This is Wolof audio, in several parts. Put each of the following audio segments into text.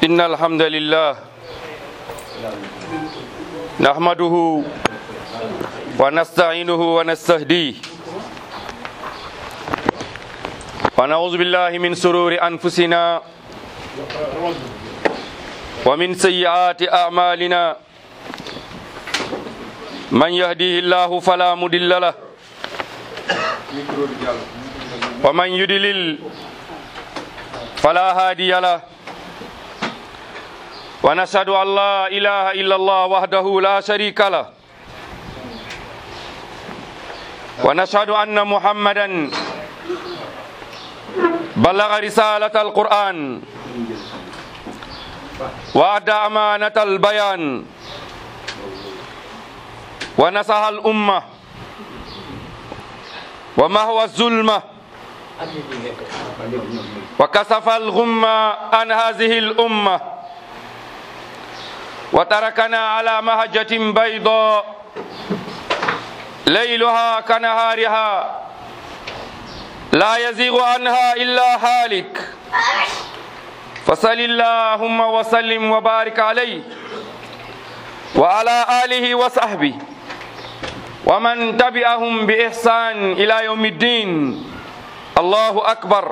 إن الحمد لله نحمده ونستعينه ونستهديه ونعوذ بالله من سرور أنفسنا ومن سيئات أعمالنا من يهديه الله فلا مضل له ومن يضلل فلا هادي له ونشهد أن لا إله إلا الله وحده لا شريك له ونشهد أن محمدا بلغ رسالة القرآن وأدى أمانة البيان ونصح الأمة ومهوى الظلمة وكسف الغمة عن هذه الأمة وتركنا على مهجة بيضاء ليلها كنهارها لا يزيغ عنها إلا هالك فصل اللهم وسلم وبارك عليه وعلى آله وصحبه ومن تبعهم بإحسان إلى يوم الدين الله أكبر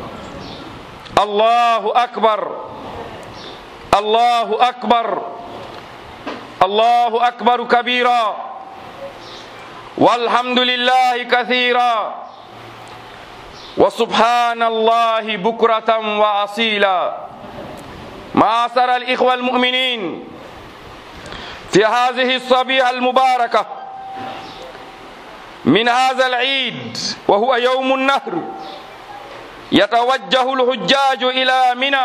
الله أكبر الله أكبر الله أكبر كبيرا والحمد لله كثيرا وسبحان الله بكرة وأصيلا معاشر الإخوة المؤمنين في هذه الصبيحة المباركة من هذا العيد وهو يوم النهر يتوجه الحجاج إلى منى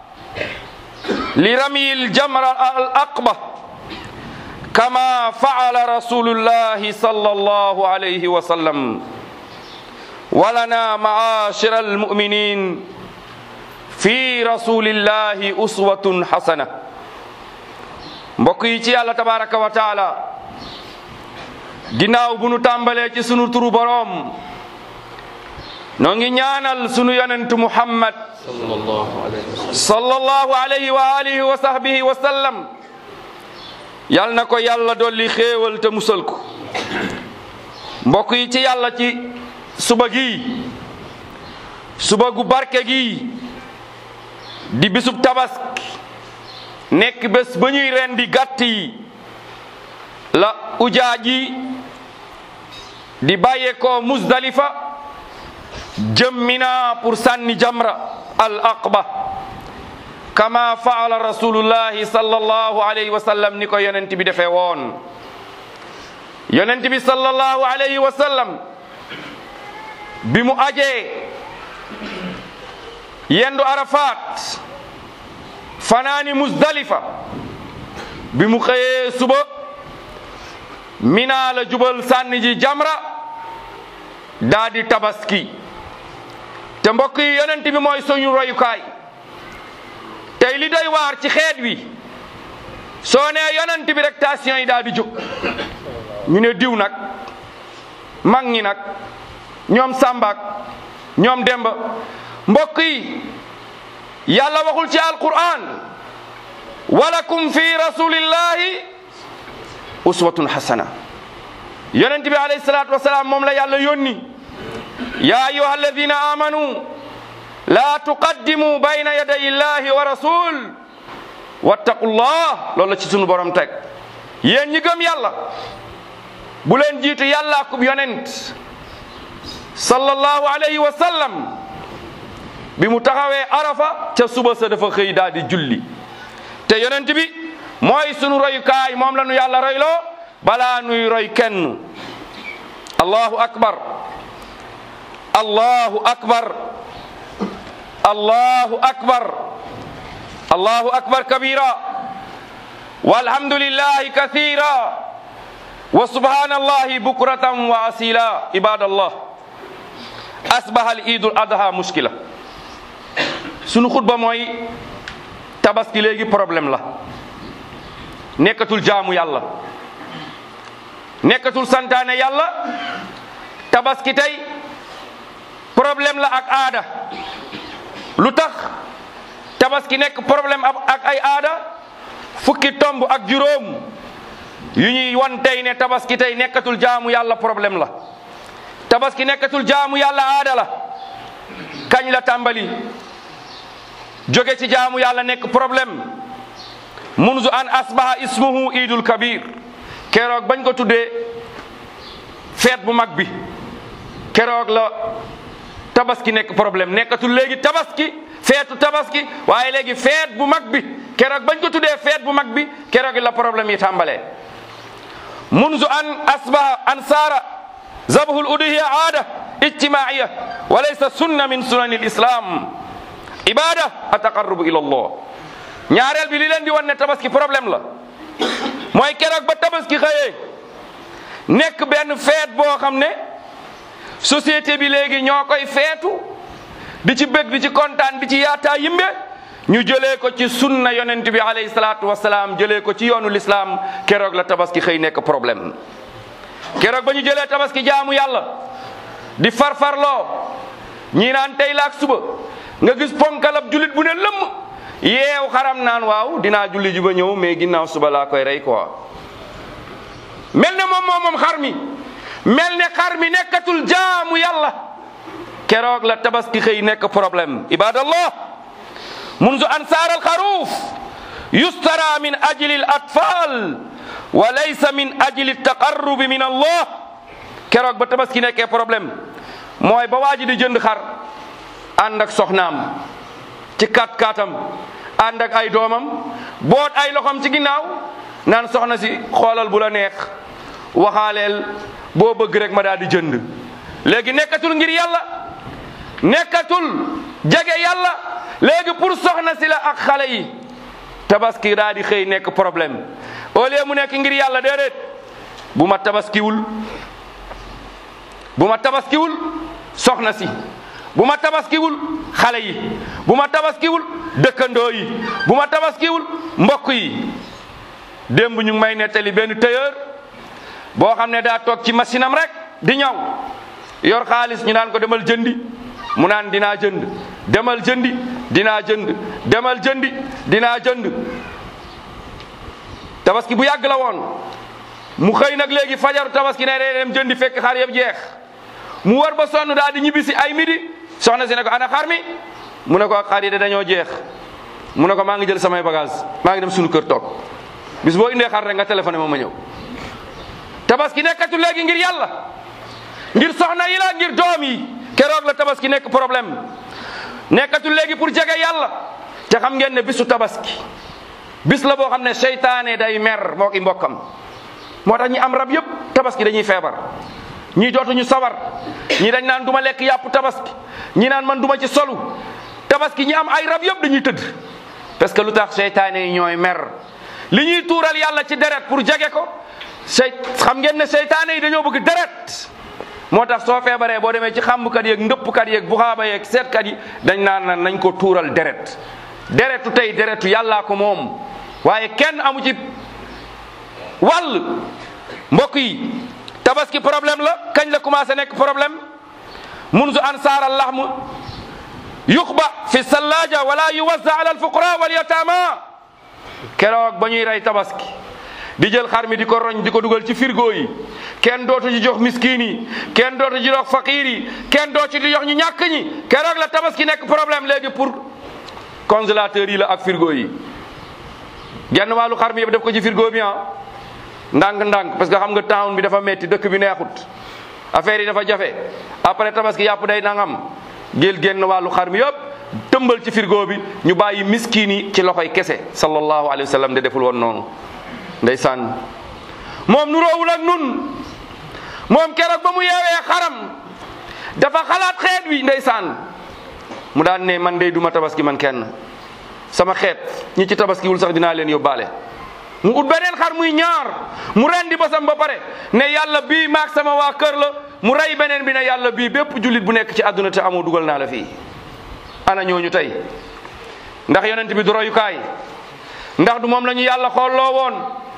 لرمي الجمر الأقبة كما فعل رسول الله صلى الله عليه وسلم ولنا معاشر المؤمنين في رسول الله أسوة حسنة mbokk yi ci yàlla tabaraka wa taala ginnaaw bu nu tàmbalee ci sunu turu boroom noo ngi ñaanal sunu yonentu muhammad sallallahu alayhi wa alihi wa sahbihi wa sallam yal na ko yàlla dolli xéewal te musal ko mbokk yi ci yàlla ci suba gi suba gu barke gi di bisub tabaski nekk bés ba ñuy rendi gàtt yi la ujaaj yi di bàyyeekoo Muzdalifa jëm Mina pour sànni jamra al aqba kama faala rasulullahi sallallahu alayhi wa sallam ni ko yonent bi defee woon yonent bi sallallahu alayhi wa sallam bi mu ajee yendu Arafat fanaani Muzdalifa bi mu xëyee suba Mina la jubal sànni ji jamra daa di tabaski te mbokk yi yonent bi mooy suñu royukaay tey li doy waar ci xeet wi soo nee yonent bi rek tension yi daa di jóg ñu ne diw nag mag ñi nag ñoom sàmbaak ñoom demba mbokk yi yàlla waxul ci alquran walakum fi rasulillahi uswatun hasana yonent bi alayhi salatu wasalaam moom la yàlla yónni ya ayuha alladina amanu la tuqaddimu bayna yaday illahi wa rasul wattaqullah loolu la ci sunu borom teg yéen ñi gëm yàlla bu leen jiitu yàlla akub yonent sallallahu alayhi wa sallam bi mu taxawee arafa ca suba sa dafa xëy daal di julli te yonent bi mooy sunu royukaay moom la nu yàlla royloo balaa nuy roy kenn allahu akbar allahu akbar allahu akbar allahu akbar kabira walhamdulillahi kathira wa subhanallahi bukratan wa asila ibadallah asbaha al idul adha mushkila sunu xutba mooy tabaski léegi problème la nekkatul jaamu yàlla nekkatul santaane yàlla tabaski tey problème la ak aada lu tax tabaski nekk problème ak ay aada fukki tomb ak juróom yu ñuy wan tey ne tabaski tey nekkatul jaamu yàlla problème la tabaski nekkatul jaamu yàlla aada la kañ la tàmbali jóge ci jaamu yàlla nekk problème munzu an asbaha ismuhu idul kabir keroog bañ ko tuddee feet bu mag bi keroog la tabaski nekk problème nekkatul léegi tabaski feetu tabaski waaye léegi feet bu mag bi keroog bañ ko tuddee feet bu mag bi keroog la problème yi tàmbalee munzu an asbaha an saara zabhul uduhiya aada ijtimaiya wa laysa sunna min sunani lislam ibada ataqarrubu ila allah ñaareel bi li leen di wan ne tabaski problème la mooy keroog ba tabaski xëyee nekk benn feet boo xam ne société bi léegi ñoo koy feetu di ci bëgg di ci kontaan di ci yaataa yimbe ñu jëlee ko ci sunna yonent bi alayhi salaatu wasalaam jëlee ko ci yoonu lislaam keroog la tabaski xëy nekk problème keroog ba ñu jëlee tabaski jaamu yàlla di farfarloo ñii naan tey la ak suba nga gis ponkalab julit bu ne lëmm yeew xaram naan waaw dinaa julli ji ba ñëw mais ginnaaw suba laa koy rey quoi mel ne moom moo moom xar mi mel ne xar mi nekkatul jaamu yàlla keroog la tabaski xëy nekk problème ibadallah munzu ansaar alxaruuf yustara min ajli al atfal wa laysa min ajli taqarrubi min allah keroog ba tabaski nekkee problème mooy ba waa ji di jënd xar ànd ak soxnaam ci kat katam ànd ak ay doomam boot ay loxom ci ginnaaw naan soxna si xoolal bu la neex waxaaleel boo bëgg rek ma daal di jënd léegi nekkatul ngir yàlla nekkatul jege yàlla léegi pour soxna si la ak xale yi tabaski daal di xëy nekk problème au lieu mu nekk ngir yàlla déedéet bu ma tabaskiwul bu ma tabaskiwul soxna si bu ma tabaskiwul xale yi bu ma tabaskiwul dëkkandoo yi bu ma tabaskiwul mbokk yi démb ñu ngi may nettali benn tailleur boo xam ne daa toog ci machine am rek di ñaw yor xaalis ñu naan ko demal jëndi mu naan dinaa jënd demal jëndi dinaa jënd demal jëndi dinaa jënd tabaski bu yàgg la woon mu xëy nag léegi fajaru tabaski ne day dem jëndi fekk xar yëpp jeex mu war ba sonn daal di ñibbisi ay midi soxna si ne ko ana xar mi mu ne ko xar yi de dañoo jeex mu ne ko maa ngi jël samay bagage maa ngi dem suñu kër toog bis boo indee xar rek nga téléphoné ma ma ñëw tabaski nekkatu léegi ngir yàlla ngir soxna yi la ngir doom yi keroog la tabaski nekk problème nekkatu léegi pour jege yàlla te xam ngeen ne bisu tabaski bis la boo xam ne seytaane day mer moo ki mbokkam moo tax ñi am rab yëpp tabaski dañuy feebar ñii dootuñu sawar ñii dañ naan du ma lekk yàpp tabaski ñi naan man du ma ci solu tabaski ñi am ay rab yëpp dañuy tëdd parce que lu tax seytaane yi ñooy mer li ñuy tuural yàlla ci deret pour jege ko sey xam ngeen ne seytaane yi dañoo bëgg deret moo tax soo feebaree boo demee ci xàmmkat yeeg ndëppkat yeeg buxaaba yeeg seetkat yi dañ naan na nañ ko tuural deret deretu tey deretu yàllaa ko moom waaye kenn amu ci wàll mbokk yi tabaski problème la kañ la commencé nekk problème munzu ansaar allahm yuxba fi sallaja wala yuwazza ala alfuqara wal yatama keroog ba ñuy rey tabaski di jël xar mi di ko roñ di ko dugal ci frigo yi kenn dootu ci jox miskin yi kenn dootu ci jox faqiir yi kenn dootu ci jox ñu ñàkk ñi keroog la tabaski nekk problème léegi pour congélateur yi la ak frigo yi genn wàllu xar mi yëpp def ko ci frigo bi ah ndànk-ndànk parce que xam nga town bi dafa metti dëkk bi neexut affaire yi dafa jafe après tabaski yàpp day nangam gél genn wàllu xar mi yëpp tëmbal ci frigo bi ñu bàyyi miskin yi ci loxoy kese sallallahu alayhi wa sallam de deful woon noonu ndeysaan moom nuroowul ak nun moom keroog ba mu yeewee xaram dafa xalaat xeet wi ndeysaan mu daan ne man dey duma tabaski man kenn sama xeet ñi ci tabaskiwul sax dinaa leen yóbbaale mu ut beneen xar muy ñaar mu rendi basam ba pare ne yàlla bii maag sama waa kër la mu rey beneen bi ne yàlla bii bépp jullit bu nekk ci àdduna te amoo dugal naa la fii ana ñooñu tey ndax yonent bi du royukaay ndax du moom la ñu yàlla xoolloo woon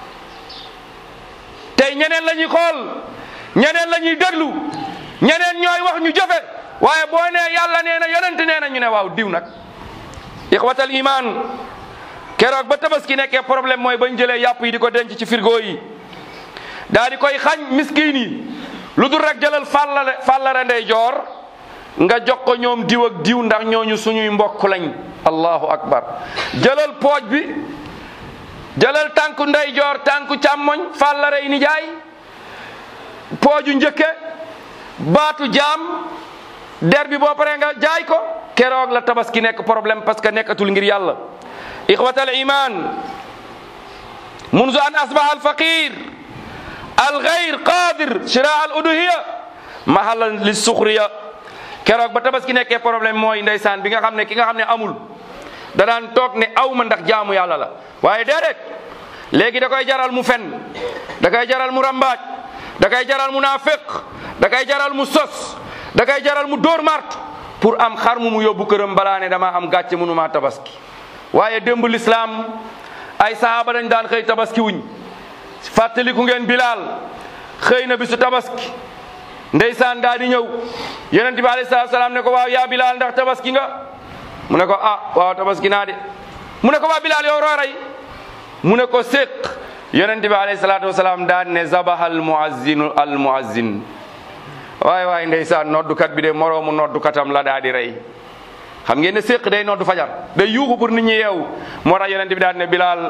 tey ñeneen la ñuy xool ñeneen la ñuy déglu ñeneen ñooy wax ñu jëfe waaye boo nee yàlla nee na yonent nee na ñu ne waaw diw nag ixwatal iman keroog ba tabaski nekkee problème mooy bañ jëlee yàpp yi di ko denc ci frigo yi daa di koy xañ miskin yi lu dul rek jëlal fàllare fàllare ndey joor nga jox ko ñoom diw ak diw ndax ñooñu suñuy mbokk lañ allahu akbar jëlal pooj bi jëlal tànku ndey joor tànku càmmoñ fàllare yi nijaay pooju njëkke baatu jaam der bi boo paree nga jaay ko keroog la tabaski nekk problème parce que nekkatul ngir yàlla ixwat al iman munzu an asbaha al faqir al gayr qadir shira al uduhiya mahalan li suxriya keroog ba tabaski nekkee problème mooy ndeysaan bi nga xam ne ki nga xam ne amul da daan toog ne aw ma ndax jaamu yàlla la waaye déedéet léegi da koy jaral mu fen da koy jaral mu rambaaj da koy jaral mu naafiq da koy jaral mu sos da koy jaral mu dóor mart pour am xar mu mu yóbbu këram balaa ne dama am gàcce mënuma tabaski waaye démb lislaam ay sahaaba dañ daan xëy tabaski wuñ fàttaliku ngeen bilaal xëy na bisu tabaski ndeysaan daa di ñëw yonent bi alayhi salaatu salaam ne ko waaw yaa bilaal ndax tabaski nga mu ne ko ah waaw tabaski naa de mu ne ko waa bilaal yow rooray mu ne ko séq yonent bi alayhi salaatu wasalaam daan ne zabaha al muazzinu al muazzin waay waay ndeysaan noddukat bi de moroomu noddukatam la daa di rey xam ngeen ne séq day noddu fajar day yuuxu pour nit ñi yeewu moo tax yonent bi daan ne bilaal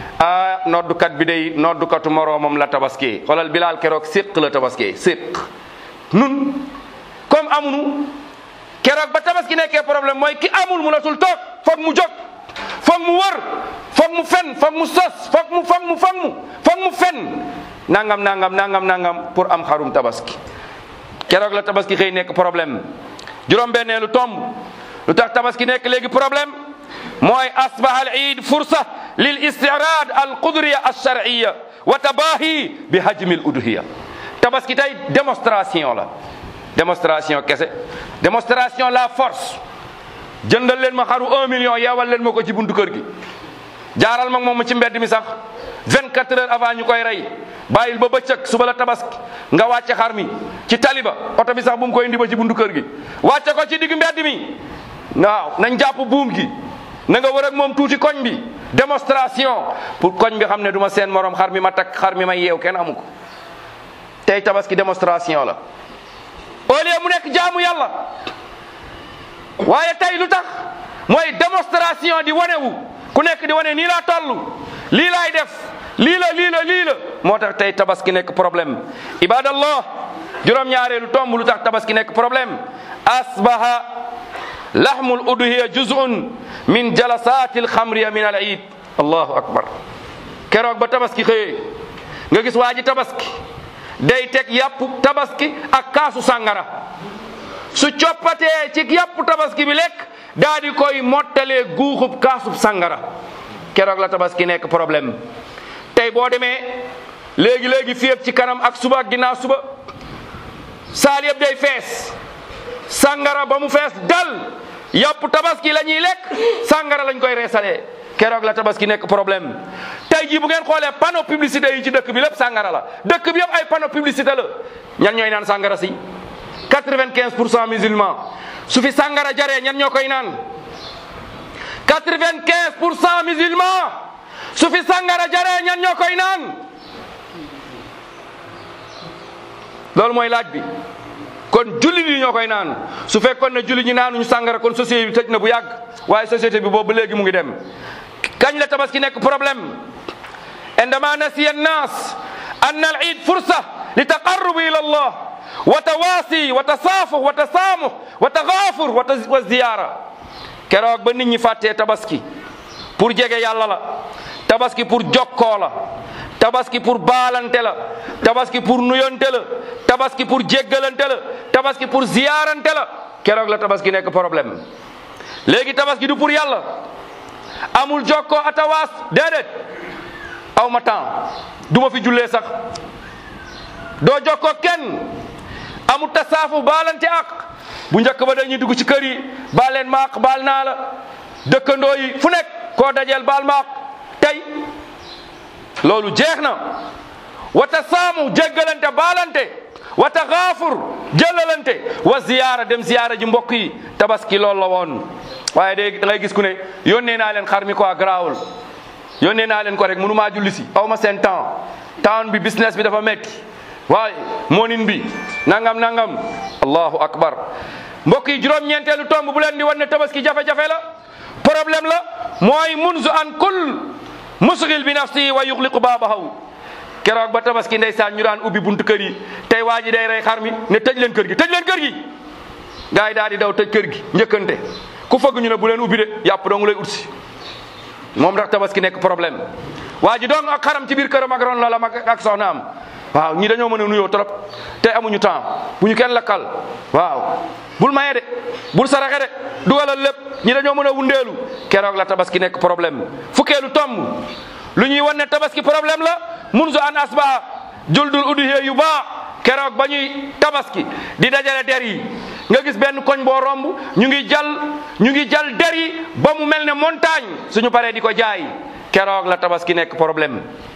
ah noddukat bi day noddukatu moroomam la tabaski xoolal bilaal keroog séq la tabaski séq nun comme amunu keroog ba tabaski nekkee problème mooy ki amul munatul toog foog mu jóg foog mu wër foog mu fen foog mu sos foog mu foog mu foog mu foog mu fen nangam nangam nangam nangam pour am xarum tabaski keroog la tabaski xëy nekk problème juróom-benneelu tomb lu tax tabaski nekk léegi problème mooy asbaha al iid fursa lil istirad al qudriya al shar'iyya wa tabahi bi hajmi al udhiya tabaski tey démonstration la démonstration kese démonstration la force jëndal leen ma xaru un million yeewal leen ma ko ci buntu kër gi jaaral ma moom ci mbedd mi sax 24 heures avant ñu koy rey bàyyil ba bëccëg suba la tabaski nga wàcce xar mi ci taliba oto bi sax bu mu koy indi ba ci buntu kër gi wàcce ko ci digg mbedd mi waaw nañ jàpp buum gi na nga wër ak moom tuuti koñ bi démonstration pour koñ bi xam ne du ma seen morom xar mi ma takk xar mi ma yeew kenn amu ko tey tabaski démonstration la au lieu mu nekk jaamu yàlla waaye tey lu tax mooy démonstration di wanewu ku nekk di wane nii laa toll lii laay def lii la lii la lii la moo tax tey tabaski nekk problème ibadallah juróom-ñaareelu tomb lu tax tabaski nekk problème asbaha lahmul udhiya juz'un min jalasati alxamriya min al iid allahu akbar keroog ba tabaski xëyee nga gis waa ji tabaski day teg yàpp tabaski ak kaasu sàngara su coppatee ci yàpp tabaski bi lekk daa di koy mottalee guuxub kaasub sàngara keroog la tabaski nekk problème tey boo demee léegi léegi fii ak ci kanam ak suba ak ginnaaw suba saal yëpp day fees sàngara ba mu fees dal yàpp tabaski la ñuy lekk sàngara lañ koy reesalee keroog la tabaski nekk problème tey jii bu ngeen xoolee panneau publicité yi ci dëkk bi lépp sàngara la dëkk bi yëpp ay panneau publicité la ñan ñooy naan sàngara si 95 pour cent musulman su fi sàngara jaree ñan ñoo koy naan 95 pour cent musulman su fi sàngara jaree ñan ñoo koy naan loolu mooy laaj bi kon jullit yi ñoo koy naan su fekkoon ne jullit ñi naanuñu sàngara kon société bi tëj na bu yàgg waaye société bi boobu ba léegi mu ngi dem kañ la tabaski nekk problème indama nasiya annas anna al iid fursa li taqarrubu ila allah wa tawaasi wa tasaafuh wa tasaamuh wa tagaafur wa ziyaara keroog ba nit ñi fàttee tabaski pour jege yàlla la tabaski pour jokkoo la tabaski pour baalante la tabaski pour nuyonte la tabaski pour jéggalante la tabaski pour ziyaarante la keroog la tabaski nekk problème léegi tabaski du pour yàlla amul jokkoo atawaas déedéet aw ma temps du ma fi jullee sax doo jokkoo kenn amul tasaafu baalante ak bu njëkk ba dañuy dugg ci kër yi baal leen maaq baal naa la dëkkandoo yi fu nekk koo dajeel baal maaq tey loolu jeex na wata saamu jéggalante baalante wa taxaafur jëlalante wa ziyaara dem ziyaara ji mbokk yi tabaski loolu la woon waaye de da ngay gis ku ne yónnee naa leen xar mi quoi garaawul yónnee naa leen ko rek mënu maa julli si aw ma seen temps temps bi business bi dafa metti waaye moonin bi nangam nangam allahu akbar mbokk yi juróom-ñeenteelu tomb bu leen di wan ne tabaski jafe-jafe la problème la mooy munzu an kul musgil bi nafsi wa yuxliqu baabahaw keroog ba tabaski ndeysaan ñu daan ubbi buntu kër yi tey waa ji day rey xar mi ne tëj leen kër gi tëj leen kër gi gars yi daal di daw tëj kër gi njëkkante ku fëgg ñu ne bu leen ubbi de yàpp dong lay utsi moom tax tabaski nekk problème waa ji dong ak xaram ci biir këram ak ron la la mag ak soxnaam waaw ñii dañoo mën a nuyoo trop te amuñu temps bu ñu kenn lakkal waaw bul maye de bul saraxe de dugalal lépp ñi dañoo mën a wundeelu keroog la tabaski nekk problème fukkeelu tomb lu ñuy wan ne tabaski problème la munzu an asbaha juldul uduhiya yu baa keroog ba ñuy tabaski di dajale der yi nga gis benn koñ boo romb ñu ngi jal ñu ngi jal der yi ba mu mel ne montagne suñu paree di ko jaay keroog la tabaski nekk problème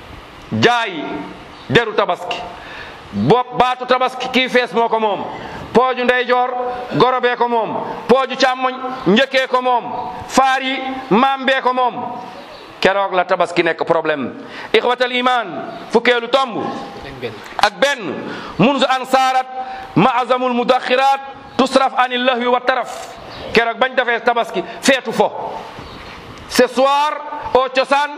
jaay deru tabaski bopp baatu tabaski kii fees moo ko moom pooju ndeyjoor gorobee ko moom pooju càmmoñ njëkkee ko moom faar yi maambee ko moom keroog la tabaski nekk problème ixwatal iman fukkeelu tomb ak benn munzu an saarat maazamul mudaxirat tusraf anil lahwi wa taraf keroog bañ defee tabaski feetu fo ce soir au cosaan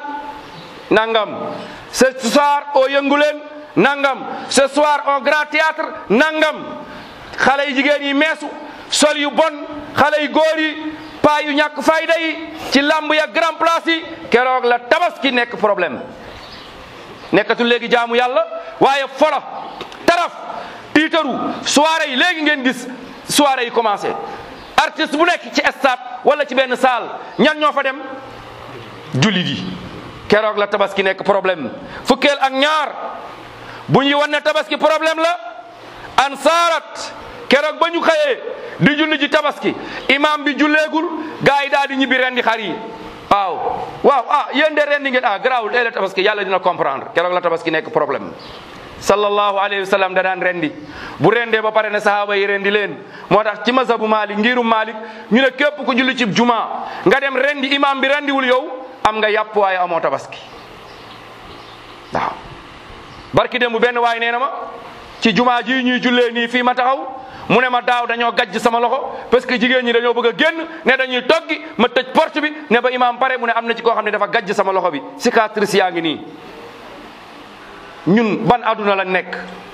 nangam ce soir au yënguleen nangam ce soir au grand théâtre nangam xale yu jigéen yi meesu sol yu bon xale yu góor yi paa yu ñàkk fayda yi ci lamb ya grand place yi keroog la tabaski nekk problème nekkatul léegi jaamu yàlla waaye folo taraf tiitaru soirée yi léegi ngeen gis soirée yi commencé artiste bu nekk ci stade wala ci benn salle ñan ñoo fa dem jullit yi keroog la tabaski nekk problème fukkeel ak ñaar bu ñuy wan ne tabaski problème la ansaarat keroog ba ñu xëyee di julli ji tabaski imam bi julleegul gars yi daal di ñibbi rendi xar yi waaw waaw ah yéen de rendi ngeen ah garaawul tey la tabaski yàlla dina comprendre keroog la tabaski nekk problème sallallahu alayhi wa sallam da daan rendi bu rendee ba pare ne sahaaba yi rendi leen moo tax ci mazhabu Malik ngirum Malik ñu ne képp ku julli ci juma nga dem rendi imam bi rendiwul yow am nga yàpp waaye amoo tabaski waaw barki dem bu benn waay nee na ma ci juma ji ñuy jullee nii fii ma taxaw mu ne ma daaw dañoo gajj sama loxo parce que jigéen ñi dañoo bëgg a génn ne dañuy toggi ma tëj porte bi ne ba imam pare mu ne am na ci koo xam ne dafa gajj sama loxo bi cicatrice yaa ngi nii ñun ban aduna la nekk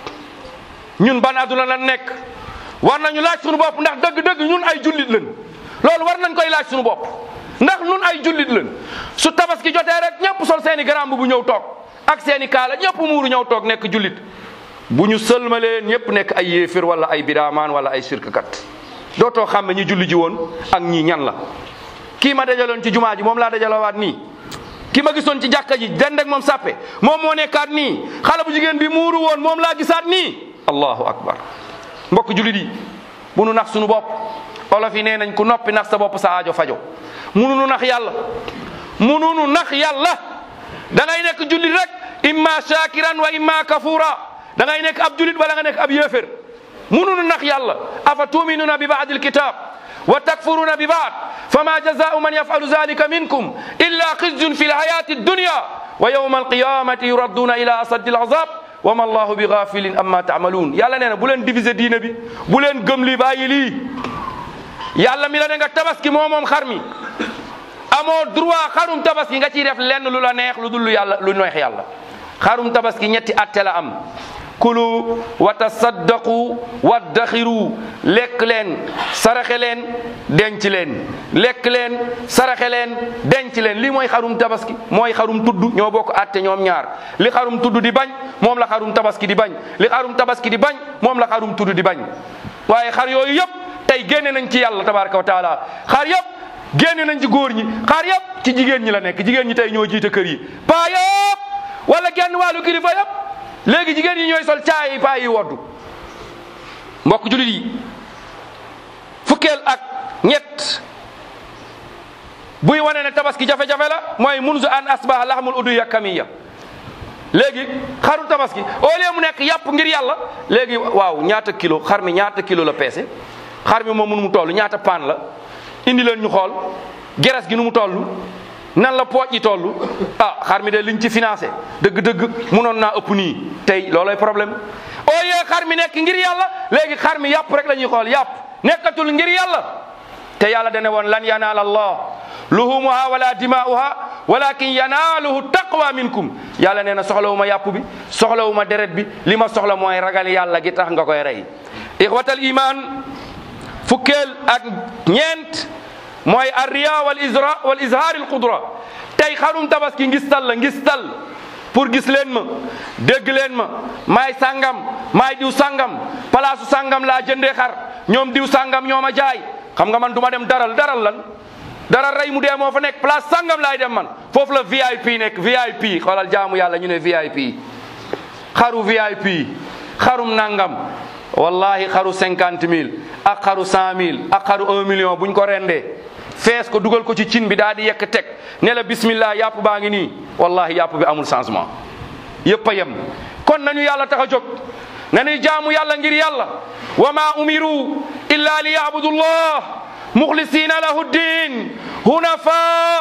ñun ban aduna la nekk war nañu laaj suñu bopp ndax dëgg-dëgg ñun ay jullit lañ loolu war nañ koy laaj suñu bopp ndax ñun ay jullit lañ su tabaski jotee rek ñëpp sol seeni garam bu ñëw toog ak seeni kaala ñëpp muuru ñëw toog nekk jullit bu ñu sëlmalee ñëpp nekk ay yéefir wala ay bidaamaan wala ay sirkkat dootoo xam ne ñi julli ji woon ak ñii ñan la kii ma dajaloon ci jumaa ji moom laa dajalawaat nii ki ma gisoon ci jàkka ji dend ak moom sàppe moom moo nekkaat nii xale bu jigéen bi muuru woon moom laa gisaat nii allahu akbar mbokk jullit yi bu nu nax suñu bopp olof yi nee nañ ku noppi nax sa bopp sa aajo fajo mununu nax yàlla mununu nax yàlla da ngay nekk jullit rek imma shakiran wa imma kafura da ngay nekk ab jullit wala nga nekk ab yéefér mununu nax yàlla afa tuminuna bi baadi alkitab wa takfuruna bi baad fama jazau man yafalu zalika minkum illa xizyun fi lhayati dunya wa yawma alqiyamati yuradduna ila asaddi alazab wa ma allahu bi gafilin amma taamaluun yàlla nee na bu leen diviser diine bi bu leen gëm li bàyyi lii yàlla mi la ne nga tabaski moo moom xar mi amoo droit xarum tabaski nga ciy def lenn lu la neex lu dul lu yàlla lu neex yàlla xarum tabaski ñetti atte la am kulu wa tasaddaqu waddaxiru lekk leen saraxe leen denc leen lekk leen saraxe leen denc leen lii mooy xarum tabaski mooy xarum tudd ñoo bokk atte ñoom ñaar li xarum tudd di bañ moom la xarum tabaski di bañ li xarum tabaski di bañ moom la xarum tudd di bañ waaye xar yooyu yëpp tey génne nañ ci yàlla tabaraka wa taala xar yëpp génne nañ ci góor ñi xar yëpp ci jigéen ñi la nekk jigéen ñi tey ñoo jiite kër yi paa yëpp wala genn wàllu kilifa yëpp léegi jigéen ñi ñooy sol caay paa yi woddu mbokk julit yi fukkeel ak ñett buy wane ne tabaski jafe-jafe la mooy munzu an asbaha laxmul udu yakamiya léegi xaru tabaski au lieu mu nekk yàpp ngir yàlla léegi waaw ñaata kilo xar mi ñaata kilo la peese xar mi moom mënu mu toll ñaata paan la indi leen ñu xool geres gi nu mu toll nan la pooj yi toll ah xar mi de liñ ci financé dëgg-dëgg munoon naa ëpp nii tey loolay problème au lieu xar mi nekk ngir yàlla léegi xar mi yàpp rek la ñuy xool yàpp nekkatul ngir yàlla te yàlla dane woon lan yanaal allah luhumuha wala dimaa'uha walakin yanaaluhu taqwa minkum yàlla nee na soxlawuma yàpp bi soxlawuma deret bi li ma soxla mooy ragal yàlla gi tax nga koy rey ixwatal iman fukkeel ak ñeent mooy arriya wal isra wal izhaar al qudra tey xarum tabaski ngistal la ngistal pour gis leen ma dégg leen ma maay sàngam maay diw sàngam palaasu sàngam laa jëndee xar ñoom diw sàngam ñoo ma jaay xam nga man du ma dem daral daral lan dara rey mu dee moo fa nekk place sàngam laay dem man foofu la VIP nekk VIP xoolal jaamu yàlla ñu ne VIP xaru VIP xarum nangam wallahi xaru cinquante mille ak xaru cent mille ak xaru un million buñ ko rendee fees ko dugal ko ci cin bi daal di yekk teg ne la bismillah yàpp baa ngi nii wallahi yàpp bi amul changement yëpp a yem kon nañu yàlla tax a jóg nañuy jaamu yàlla ngir yàlla wa ma umiru illa li yabudullah muxlisina lahu ddin hunafa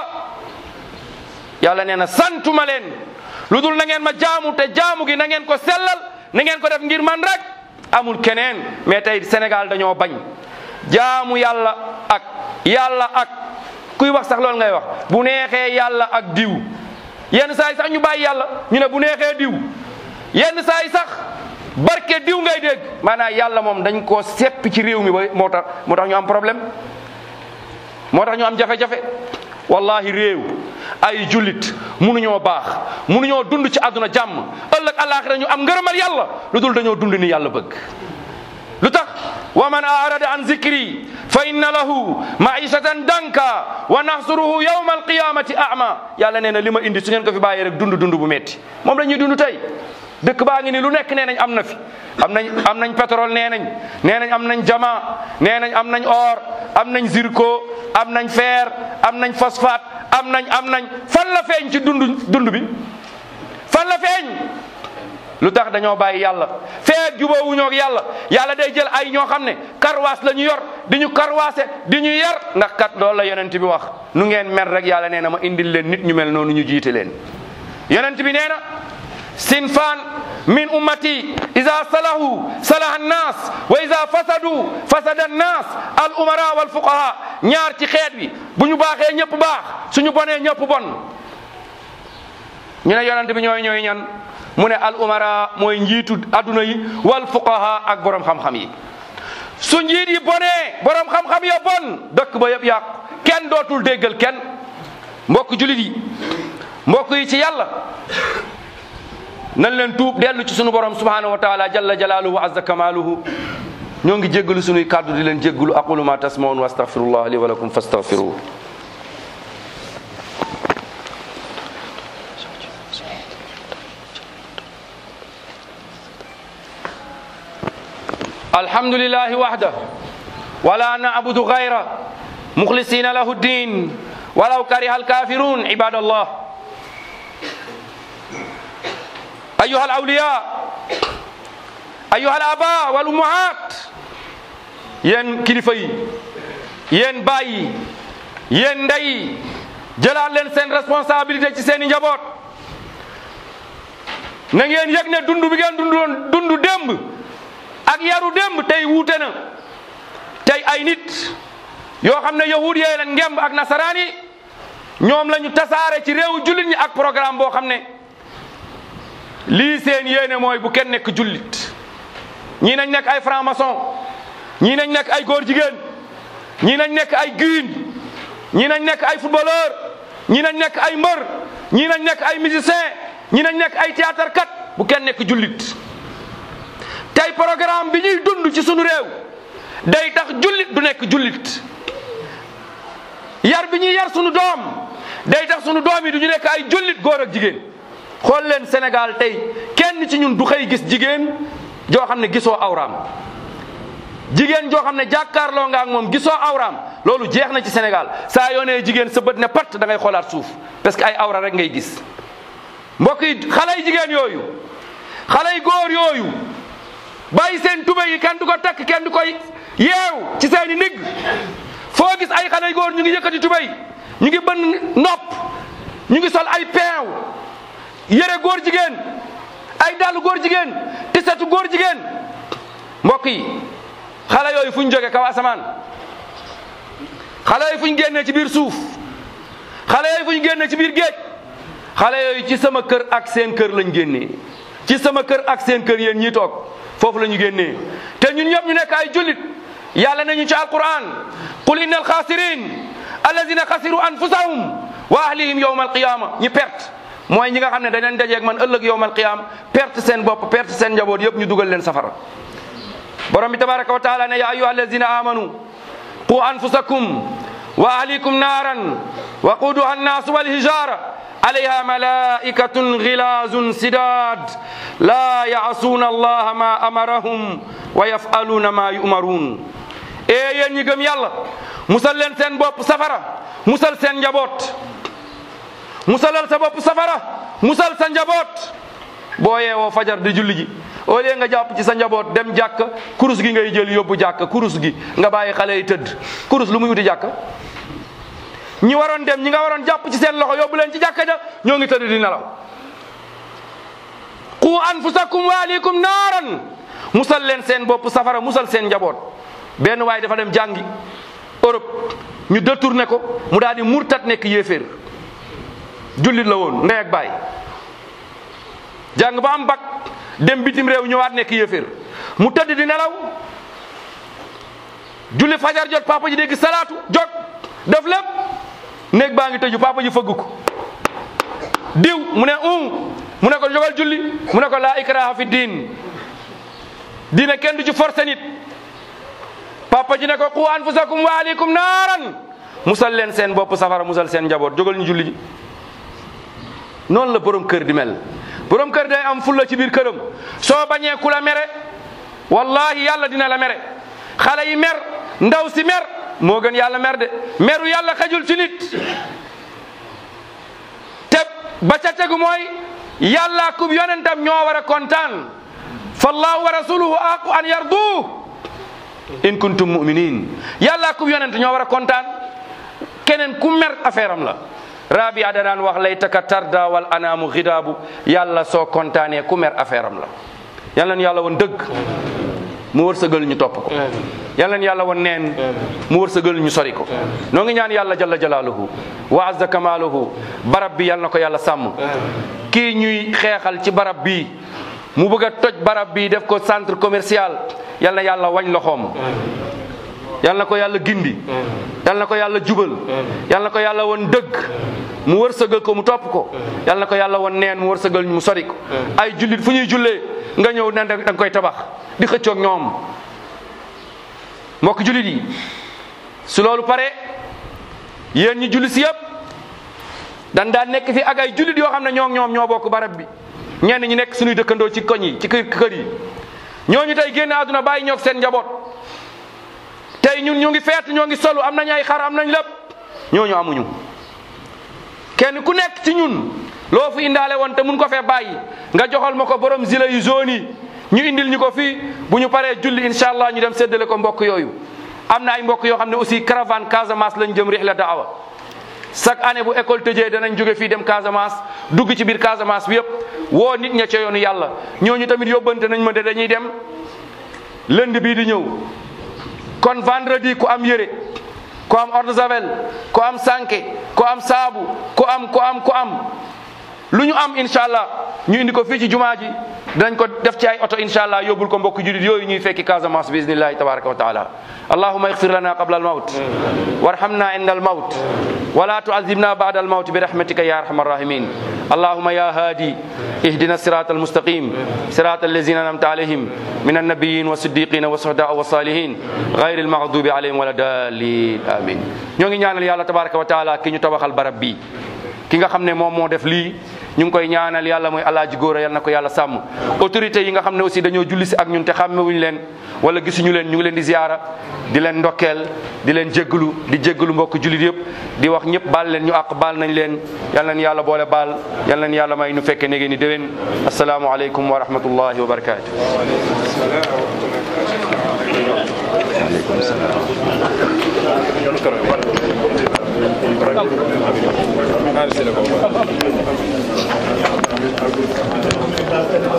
yàlla nee na santuma leen lu dul na ngeen ma jaamu te jaamu gi na ngeen ko sellal na ngeen ko def ngir man rek amul keneen mais tey Sénégal dañoo bañ jaamu yàlla ak yàlla ak kuy wax sax loolu ngay wax bu neexee yàlla ak diw yenn saa yi sax ñu bàyyi yàlla ñu ne bu neexee diw yenn saa yi sax barke diw ngay dégg maanaam yàlla moom dañ koo seppi ci réew mi ba moo tax moo tax ñu am problème moo tax ñu am jafe-jafe wallahi réew ay jullit munuñoo baax munuñoo dund ci àdduna jàmm ëllëg àllaaxira ñu am ngërëmal yàlla lu dul dañoo dund ni yàlla bëgg lu tax wa man arada an zikri fa inna lahu maishatan danka wa nahsuruhu yawma alqiyamati ama yàlla nee na li ma indi su ngeen ko fi bàyyee rek dund dund bu metti moom la ñuy dund tey dëkk baa ngi ni lu nekk nee nañ am na fi am nañ am nañ pétrole nee nañ nee nañ am nañ jama nee nañ am nañ or am nañ zirco am nañ fer am nañ phosphate am nañ am nañ fan la feeñ ci dund dund bi fan la feeñ lu tax dañoo bàyyi yàlla feeg jubóowuñoo ak yàlla yàlla day jël ay ñoo xam ne karwaas la ñu yor di ñu karwaase di ñu yar ndax kat loolu la yonent bi wax nu ngeen mel rek yàlla nee na ma indil leen nit ñu mel noonu ñu jiite leen yonent bi nee na sinfaan min ummati ida salahu salaha annas wa ida fasadu fasada annas al umara wal fuqaha ñaar ci xeet wi bu ñu baaxee ñëpp baax suñu bonee ñëpp bon ñu ne yonent bi ñooy ñooy ñan mu ne al umara mooy njiitu adduna yi wal fuqaha ak borom xam-xam yi su njiit yi bonee borom xam-xam ya bon dëkk ba yëpp yàqu kenn dootul déggal kenn mbokk julit yi mbokk yi ci yàlla nan leen tuub dellu ci sunu borom subhanahu wa taala jalla jalaaluhu wa azza kamaaluhu ñoo ngi jéggalu sunuy kàddu di leen jéggalu aqulu ma tasmaun wa astaghfirullah li wa lakum fastaghfiruhu الحمد لله وحده ولا نعبد غيره مخلصين له الدين ولو كره الكافرون عباد الله أيها الأولياء أيها الآباء والأمهات yen kilifa yi yéen baay yi yéen ndey yi jëlaat leen seen responsabilité ci seen i njaboot na ngeen yëg ne dund bi ngeen dund woon dund démb ak yaru démb tey wuute na tey ay nit yoo xam ne yahud yee leen ngemb ak nasaraan yi ñoom la ñu tasaare ci réewu jullit ñi ak programme boo xam ne lii seen yéene mooy bu kenn nekk jullit ñii nañ nekk ay franc maçon ñii nañ nekk ay góor jigéen ñii nañ nekk ay guine ñii nañ nekk ay footballeur ñii nañ nekk ay mbër ñii nañ nekk ay musicien ñii nañ nekk ay théâtre kat bu kenn nekk jullit tey programme bi ñuy dund ci sunu réew day tax jullit du nekk jullit yar bi ñuy yar sunu doom day tax sunu doom yi du ñu nekk ay jullit góor ak jigéen xool leen Sénégal tey kenn ci ñun du xëy gis jigéen joo xam ne gisoo awraam jigéen joo xam ne jàkkaarloo nga ak moom gisoo awraam loolu jeex na ci Sénégal saa yoonee jigéen sa bët ne pat da ngay xoolaat suuf parce que ay awra rek ngay gis mbokk yi xale yi jigéen yooyu xale yi góor yooyu bàyyi seen tubé yi kenn du ko takk kenn du koy yeew ci seeni ndigg foo gis ay xale yu góor ñu ngi yëkkati tubé yi ñu ngi bën nopp ñu ngi sol ay peew yére góor jigéen ay dàllu góor jigéen tisetu góor jigéen mbokk yi xale yooyu fu ñu jóge kaw asamaan xale yooyu fu ñu génnee ci biir suuf xale yooyu fu ñu génnee ci biir géej xale yooyu ci sama kër ak seen kër lañ génnee ci sama kër ak seen kër yéen ñii toog foofu la ñu génnee te ñun ñëpp ñu nekk ay jullit yàlla nañu ci alquran qul inna alxaasirin alladina xasiru anfusahum wa ahlihim yowma alqiyama ñi perte mooy ñi nga xam ne dañ leen dajeeg man ëllëg yowma alqiyama perte seen bopp perte seen njaboot yëpp ñu dugal leen safara borom bi tabaraka wa taala ne ya ayuha alladina amanu qu anfusakum wa ahlikum naaran waquduha annaasu walhijara alayha malaikatun gilazun sidad la yaasuuna allaha ma amarahum wa yafaluuna ma yumaruun e yéen ñi gëm yàlla musal leen seen bopp safara musal seen njaboot musalal sa bopp safara musal sa njaboot boo yeewoo fajar di julli ji au lieu nga jàpp ci sa njaboot dem jàkk kurus gi ngay jël yóbbu jàkk kurus gi nga bàyyi xale yi tëdd kurus lu muy wuti jàkk ñi waroon dem ñi nga waroon jàpp ci seen loxo yóbbu leen ci jàkka ja ñoo ngi tëdd di nelaw qu anfusakum wa ahlikum naaran musal leen seen bopp safara musal seen njaboot benn waay dafa dem jàngi Europe ñu détourné ko mu daal di murtat nekk yéeféer jullit la woon ndey ak baay jàng ba am bac dem bitim réew ñëwaat nekk yéeféer mu tëdd di nelaw julli fajar jot papa ji dégg salaatu jog def lépp néeg baa ngi tëju papa ji fëgg ko diw mu ne um mu ne ko jogal julli mu ne ko laa ikraha fi diin diine kenn du ci forcé nit papa ji ne ko qu anfusakum wa ahlikum naaran musal leen seen bopp safara musal seen njaboot jógal ñu julli ji noonu la borom kër di mel borom kër day am fulla ci biir këram soo bañee ku la mere wallahi yàlla dina la mere xale yi mer ndaw si mer moo gën yàlla mer de meru yàlla xajul ci nit te ba ca tegu mooy yàlla kub yonentam ñoo war a kontaan fallahu wa rasuluhu aqu an yardu in kuntum muminin yàlla kub yonent ñoo war a kontaan keneen ku mer affaire am la rabia da daan wax laytaka tarda wal anaamu xidaabu yàlla soo kontaanee ku mer affaire am la yal na yàlla woon dëgg mu wërsëgal ñu topp ko yal na yàlla woon neen mu wërsëgal ñu sori ko noo ngi ñaan yàlla jalla jalaaluhu wa azza kamaaluhu barab bi yal na ko yàlla sàmm kii ñuy xeexal ci barab bi mu bëgg a toj barab bi def ko centre commercial yal na yàlla wañ loxoom yal na ko yàlla gindi yal na ko yàlla jubal yal na ko yàlla woon dëgg mu wërsëgal ko mu topp ko yal na ko yàlla woon neen mu wërsëgal ñu mu sori ko ay jullit fu ñuy jullee nga ñëw ne da nga koy tabax di xëccoog ñoom mbokk jullit yi su loolu pare yéen ñi julli si yëpp dan daan nekk fi ak ay jullit yoo xam ne ñoo ñoom ñoo bokk barab bi ñenn ñi nekk suñuy dëkkandoo ci koñ yi ci kër kër yi ñooñu tey génn àdduna bàyyi ñoog seen njaboot tey ñun ñu ngi feet ñoo ngi solu am nañ ay xar am nañ lépp ñooñu amuñu kenn ku nekk ci ñun loo fi indaale woon te mun ko fee bàyyi nga joxal ma ko borom zile yu zone yi ñu indil ñu ko fii bu ñu paree julli incha allah ñu dem séddale ko mbokk yooyu am na ay mbokk yoo xam ne aussi caravane Casamance lañ jëm rihla daawa chaque année bu école tëjee danañ jóge fii dem Casamance dugg ci biir Casamance bi yëpp woo nit ña ca yoonu yàlla ñooñu tamit yóbbante nañ ma de dañuy dem lundi bii di ñëw kon vendredi ku am yére ku am eau de javel ku am sànke ku am saabu ku am ku am ku am lu ñu am incha allah ñu indi ko fii ci jumaa ji dinañ ko def ci ay oto incha allah yóbbul ko mbokk julit yooyu ñuy fekki Casamance bi iznillahi tabaraka wa taala allahuma igfir lana qabla almawt warhamna inda almawt wala tuazibna ba'da almawt birahmatika ya arhamar rahimin allahuma ya hadi اهدنا الصراط المستقيم صراط الذين انعمت عليهم من النبيين والصديقين والشهداء والصالحين غير المغضوب عليهم ولا الضالين امين ñoo ngi ñaanal yàlla tabaraka wa taala ki ñu tabaxal barab bi ki nga xam ne moom moo def lii ñu ngi koy ñaanal yàlla mooy alaaji góor a yal na ko yàlla sàmm autorité yi nga xam ne aussi dañoo julli si ak ñun te xàmmewuñu leen wala gisuñu leen ñu ngi leen di ziyaara di leen ndokkeel di leen jéggalu di jéggalu mbokk jullit yëpp di wax ñëpp baal leen ñu àq baal nañ leen yal nañ yàlla boole baal yal nañ yàlla may nu fekke nege ni déwén asalaamu aleykum wa rahmatullahi wa barakatu Gracias.